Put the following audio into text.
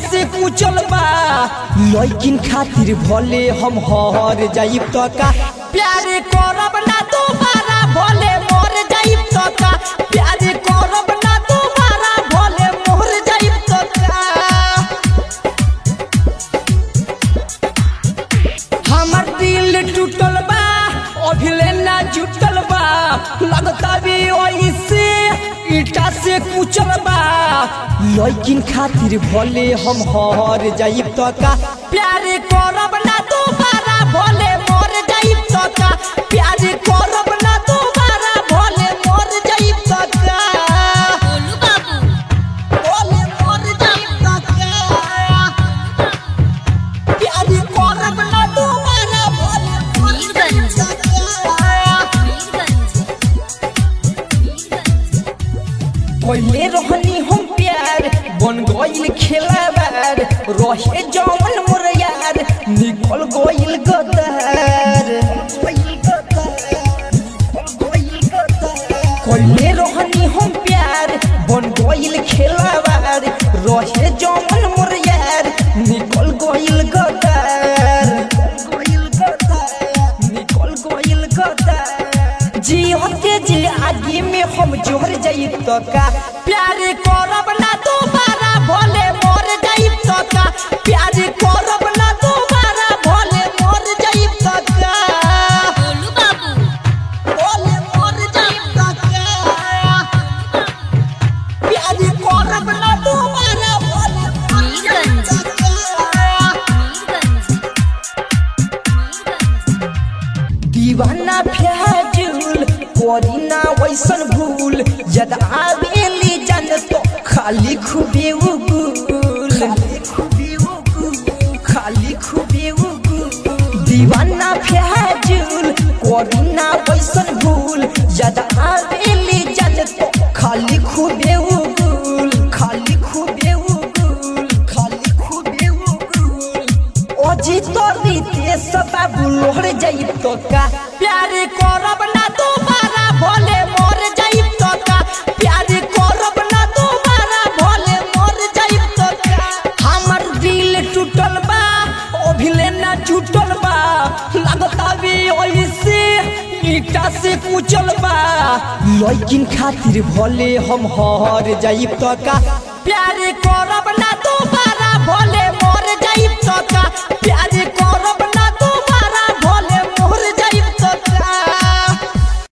से कुचल बा लइकिन खातिर भले हम हर जाइब त का प्यार करब ना दोबारा भले मर जाइब त का प्यार करब ना दोबारा भले मर जाइब त का हमर दिल टूटल बा अभिले ना जुटल बा लगता भी ओइसे ईटा से कुचल बा लइकिन खातिर भले हम हर जाइब त का प्यार करब ना दोबारा भले मर जाइब त का प्यार करब ना दोबारा भले मर जाइब त का गोलू बाबू भले मर जाइब त का प्यार करब ना दोबारा भले मर जाइब मीरगंज त का मीरगंज मीरगंज पहले रहनी हम प्यार बन गइल खेलाबार रहे जमन मोर यार निकल गइल गदार पहले रहनी हम प्यार बन गइल खेलाबार रहे जमन मोर यार निकल गइल गदार निकल गइल गदार जीवन के जे आगे में हम जोहर जाइब त का प्यार करब ना दोबारा भले मर जाइब त का प्यार करब ना दोबारा भले मर जाइब त का गोलू बाबू भले मर जाइब त का प्यार करब ना दोबारा भले मर मीरगंज जाइब त का मीरगंज मीरगंज दीवाना फैजुल करी ना वैसन भूल जद आवेली जान तो खाली खूबे उगुल खाली खूबे उगुल दीवाना फैजुल करी ना वैसन भूल जद आवेली जान तो खाली खूबे उगुल खाली खूबे उगुल खाली खूबे उगुल अजी तोरी देश बाबू लोहर जाइब तो का प्यार करब ना दोबारा भले मर जाइब तो का प्यार करब ना दोबारा भले मर जाइब तो का हमर दिल टूटल बा अभिले ना टूटल बा लगता भी ओइसे ईटा से कुचल बा लइकिन खातिर भले हम हर जाइब तो का प्यार करब ना दोबारा भले